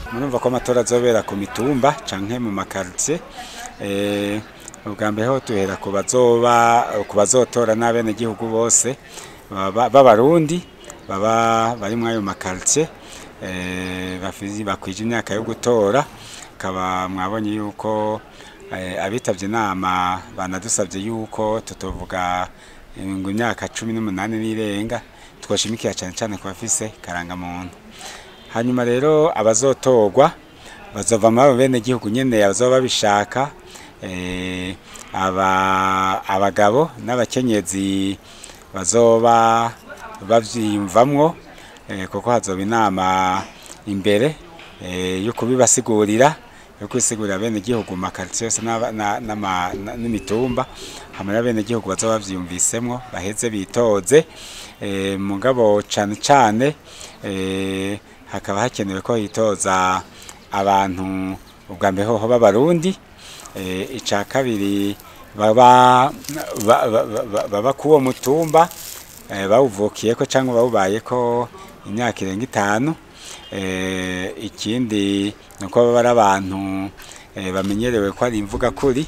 murumva ko amatora azobera ku mitumba canke mu makartie eh ubwa mbere ho tuhera ku bazoba ku bazotora n'abenegihugu bose baba- b'abarundi baba bari muri ayo makartie eh bafizi bakwije imyaka yo gutora kaba mwabonye yuko eh, abitavye inama banadusavye yuko tutovuga eh, ngo imyaka cumi n'umunani n'irenga twoshimikira cane cane ku bafise karangamuntu hanyuma rero abazotorwa bazova muri abo bene gihugu nyene bazoba babishaka eh, aba abagabo n'abakenyezi bazoba bavyiyumvamwo eh, kuko hazoba inama imbere eh, yo kubibasigurira yo kwisigurira bene gihugu mu makaritiye yose n'aba- na- n'ama- na- n'imitumba hamwe bene gihugu bazoba bavyiyumvisemwo baheze bitoze eh, mugabo cane cane eh, hakaba hakenewe ko hitoza abantu ubwa mbere hoho b'abarundi eh, ica kabiri baba ba- ba- ba- baba kuwo mutumba eh, bawuvukiyeko cyangwa bawubayeko imyaka irenga itanu eh, ikindi ni uko baba ari abantu eh, bamenyerewe ko ari imvuga kuri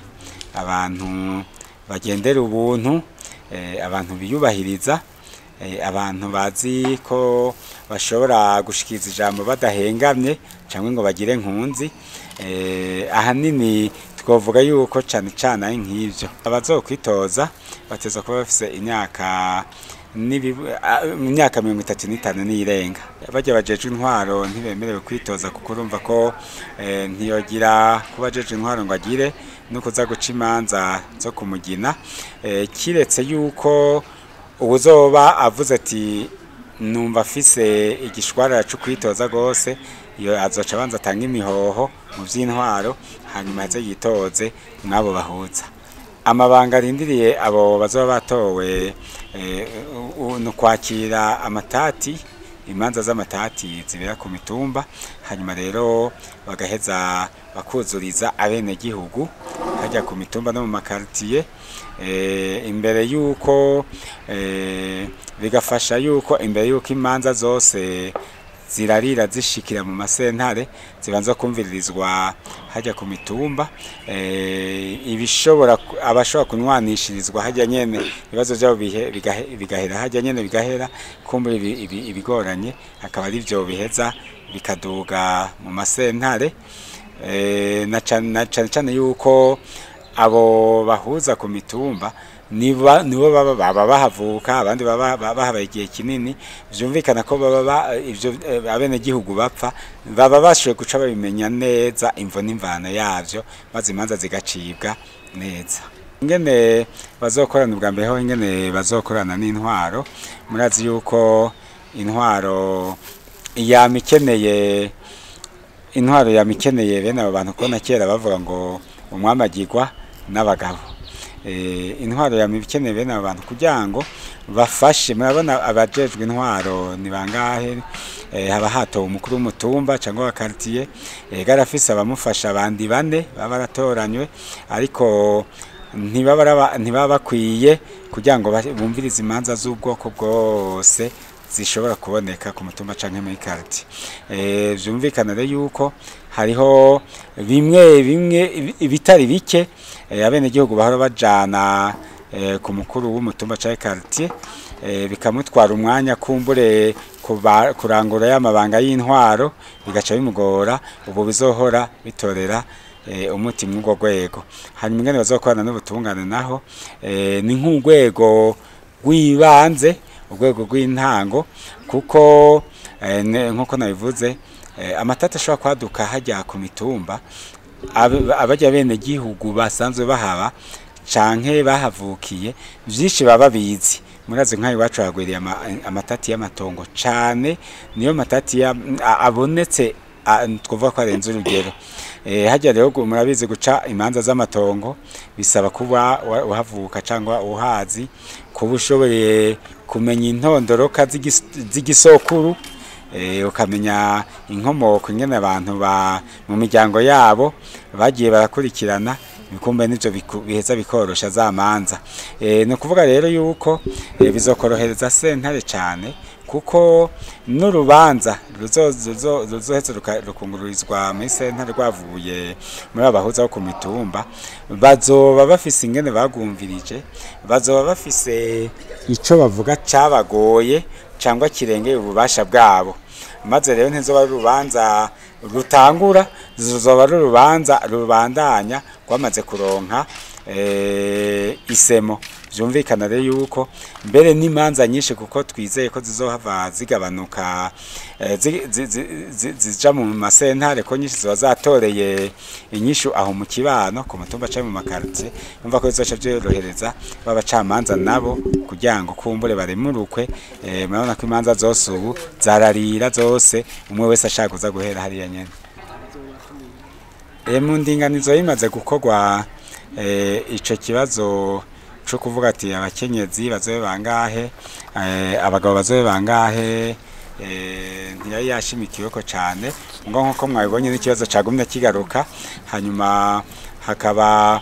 abantu bagendera ubuntu eh, abantu biyubahiriza eh, abantu bazi ko bashobora gushikiriza ijambo badahengamye cyangwa ngo bagire nkunzi eh, ahanini twavuga yuko cyane cyane ari nk'ibyo abazokwitoza bateza kuba bafise imyaka n'ibibu- a- imyaka mirongo itatu n'itanu n'irenga bajya bajejwe intwaro ntibemerewe kwitoza kuko urumva ko eh, ntiyogira kuba ajejwe intwaro ngo agire no kuza guca imanza zo kumugina eh, kiretse yuko ubuzoba avuze ati numva afise igishwarara cyo kwitoza rwose iyo azoca abanza atanga imihoho mu by'intwaro hanyuma aze yitoze n'abo bahuza amabanga arindiriye abo bazoba batowe eh, u- u- ni ukwakira amatati imanza z'amatati zibera ku mitumba hanyuma rero bagaheza bakuzuriza abenegihugu hajya ku mitumba no mu makaritiye eh, imbere y'uko eh, bigafasha y'uko imbere y'uko imanza zose zirarira zishikira mu masentare zibanza kumviririzwa hajya ku mitumba eh, ibishobora ku- abashobora kunwanishirizwa hajya nyene ibibazo byabo bihe- bigahe- bigahera hajya nyene bigahera kumbe ibi- ibi- ibigoranye akaba ari byo biheza bikaduga mu masentare eh, na cane na cane cane yuko abo bahuza ku mitumba niba nibo baba baba bahavuka abandi baba baba bahabaye igihe kinini vyumvikana ko baba ba- ivyo eh, abenegihugu bapfa baba bashoboye guca babimenya neza imvo n'imvano yavyo maze imanza zigacibwa neza ingene bazokorana ubwa mbere ho ingene bazokorana n'intwaro murazi yuko intwaro yama ikeneye intwaro yama ikeneye bene abo bantu kubona kera bavuga ngo umwami agirwa n'abagabo Eh, intwaro yama ikeneye bene abo bantu kugira ngo bafashe murabona abajejwe intwaro ni bangahe eh, haba hatowe umukuru w'umutumba cyangwa wa quartier eh, garafise abamufasha abandi bane baba baratoranywe ariko ntibaba araba- ntibaba bakwiye kugira ngo ba- bumvirize imanza z'ubwoko bwose zishobora kuboneka ku mutumba canke muri quartier eh vyumvikana rero yuko hariho bimwe bimwe ibi- ibitari bike eh, abenegihugu bahora bajana eh, ku mukuru w'umutumba canke quartier eh, bikamutwara umwanya kumbure kuba- kurangura y'amabanga y'intwaro bigaca bimugora ubu bizohora bitorera eh, umuti mw'urwo rwego hanyuma ingene bazokorana n'ubutungane naho eh, ni nk'urwego rw'ibanze urwego rw'intango kuko eh, ne- nk'uko nabivuze eh, amatata ashobora kwaduka hajya ku mitumba ab- abajya bene gihugu basanzwe bahaba canke bahavukiye vyinshi baba bizi murazi nk'aho iwacu hagwiriye ama- amatati y'amatongo cane niyo matati ya- a- abonetse a- twavuga ko arenze urugero Eh, hajya rero gu- murabizi guca imanza z'amatongo bisaba kuba wa- uhavuka cyangwa uhazi kuba ushoboye kumenya intondoroka z'igis- z'igisokuru eh, ukamenya inkomoko ingene abantu ba mu miryango yabo bagiye barakurikirana bikumbe n'ivyo biku- biheza bikorosha za manza eh, ni ukuvuga rero yuko eh, bizokorohereza sentare cane kuko n'urubanza ruzohetse rukungururizwa muri sentare rwavuye muri abahuza bo ku mitumba bazoba bafise ingene bagumvirije bazoba bafise ico bavuga cabagoye cyangwa kirengeye ububasha bwabo maze rero ntizoba ari urubanza rutangura zizoba ari urubanza rubandanya rwamaze kuronka isemo byumvikana rero yuko mbere n'imanza nyinshi kuko twizeye ko zizohava zigabanuka zija mu masentare ko nyinshi ziba zatoreye inyishu aho mu kibano ku mutumba cyangwa mu makaritiye numva ko bizoca byorohereza b'abacamanza nabo kugira ngo kumbure baremurukwe murabona ko imanza zose ubu zararira zose umwe wese ashaka kuza guhera hariya nyene mu ndinganizo yimaze gukorwa ico kibazo cyo kuvuga ati abakenyezi bazobe bangahe abagabo bazobe bangahe ntiyari yashimikiwe ko cyane ngo nk'uko mwabibonye n'ikibazo cyagumye kigaruka hanyuma hakaba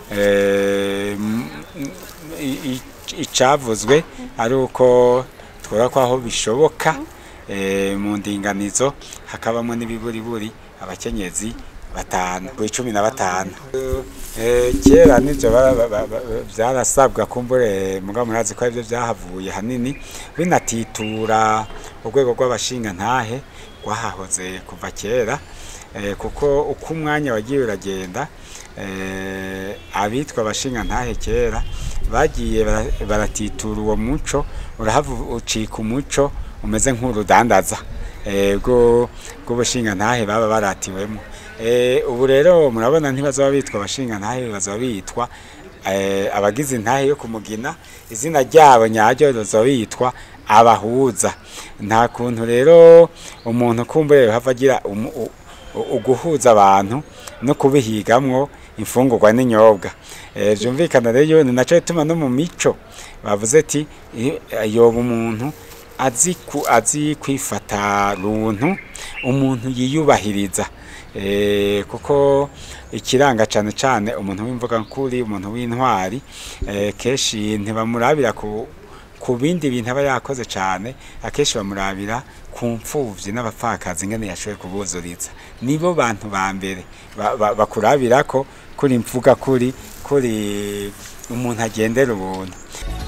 icavuzwe ari uko twora ko aho bishoboka mu ndinganizo hakabamo n'ibiburiburi abakenyezi batanu ku icumi na batanu kera nibyo byarasabwa kumbure mugabo murazi ko aribyo byahavuye hanini binatitura urwego rw'abashinga ntahe rwahahoze kuva kera kuko uko umwanya wagiye uragenda abitwa abashinga ntahe kera bagiye baratitura uwo muco urahava ucika umuco umeze nk'urudandaza rw'ubushinga ntahe baba baratiwemo ubu rero murabona ntibazaba bitwa abashinga ntahe bazaba bitwa abagize intahe yo kumugina izina ryabo nyaryo bazaba bitwa abahuza nta kuntu rero umuntu kumbure hava agira uguhuza abantu no kubihigamwo imfungurwa n'inyobwa byumvikana rero ni nacyo bituma no mu mico bavuze ati yoba umuntu azi kwifata runtu umuntu yiyubahiriza kuko ikiranga cyane cyane umuntu w'imvuga nk'uri umuntu w'intwari kenshi ntibamurabira ku bindi bintu aba yakoze cyane akenshi bamurabira ku mfubyi n'abapfakazi ingene yashoboye kubuzuriza nibo bantu ba mbere bakurabira ko kuri mvuga kuri kuri umuntu agendera ubuntu